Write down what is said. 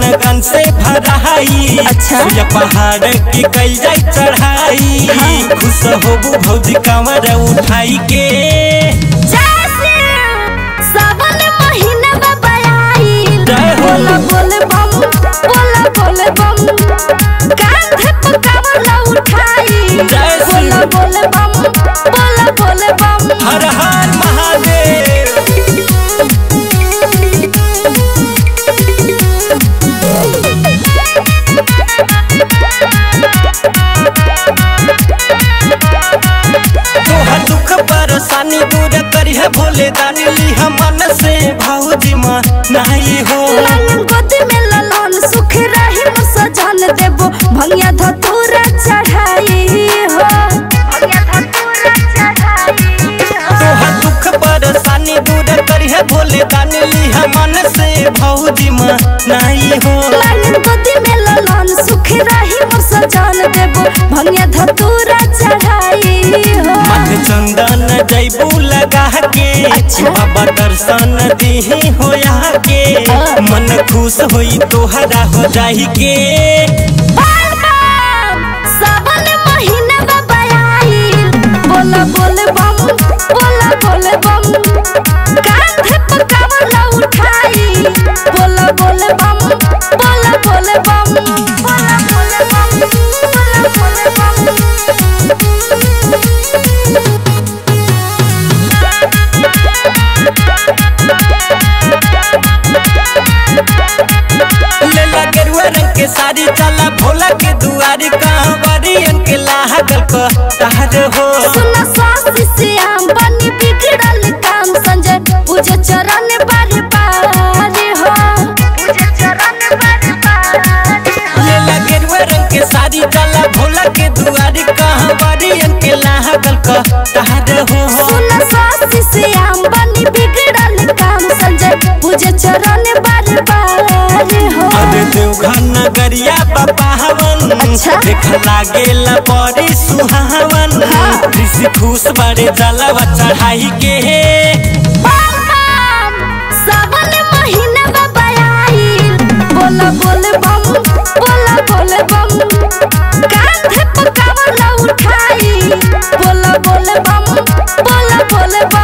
लगन से भराई अच्छा। सुइया पहाड़ की कल जाई चढ़ाई हाँ। खुश होबू भौजी कमर उठाई के जैसे सावन महीना में बयाईल जय हो। बोला बोले बम बोला बोले बम कांधे पे कमला उठाई जय श्री- बोला बोले बम बोला बोले बम हर हर महादेव तोहर दुख परेशानी दूर करिह भोले दानी लिह मन से भौजी माँ नाही हो लालन गोदी में ललन सुख रही सजन देबो भंगिया धतूरा चढ़ाई हो भंगिया धतूरा चढ़ाई हो तोहर दुख परेशानी दूर करिह भोले दानी लिह मन से भौजी माँ नाही हो लालन गोदी में ललन सुख रही सजन देबो भंगिया धतूरा चढ़ाई हो मत चंदन जैबू लगा के अच्छा। बाबा दर्शन दीही होया के हाँ। मन खुश होई तोहरा हो जाही के बाल बम सावन महीना में बयाईल बोला बोले बम बोला बोले बम कांधे पे कमला उठाई बोला बोले बम बोला बोले बम बोला बोले बम बोला बोले बम लेला गेरुआ रंग के साड़ी चला भोला के दुआरी कहवरियन के लागल को तहर हो सुना स्वास्थ्य श्याम बनी बिगड़ल काम संजय पूजे चरण बारी बारी हो पूजे चरण बारी बारी हो लेला गेरुआ रंग के साड़ी चला भोला के दुआरी कहवरियन के लागल को तहर हो सुना स्वास्थ्य श्याम बनी बिगड़ल काम संजय पूजे चरण बारी बारी हो अरे देवघर नगरिया बाबा हवन अच्छा। देख लागेला बड़ी सुहावन हाँ। ऋषि खुश बड़े जलवा चढ़ाई के बम बम सावन महीना में बयाईल बोला बोले बम बोला बोले बम कांधे पे कमला उठाई बोला बोले बम बोला बोले बम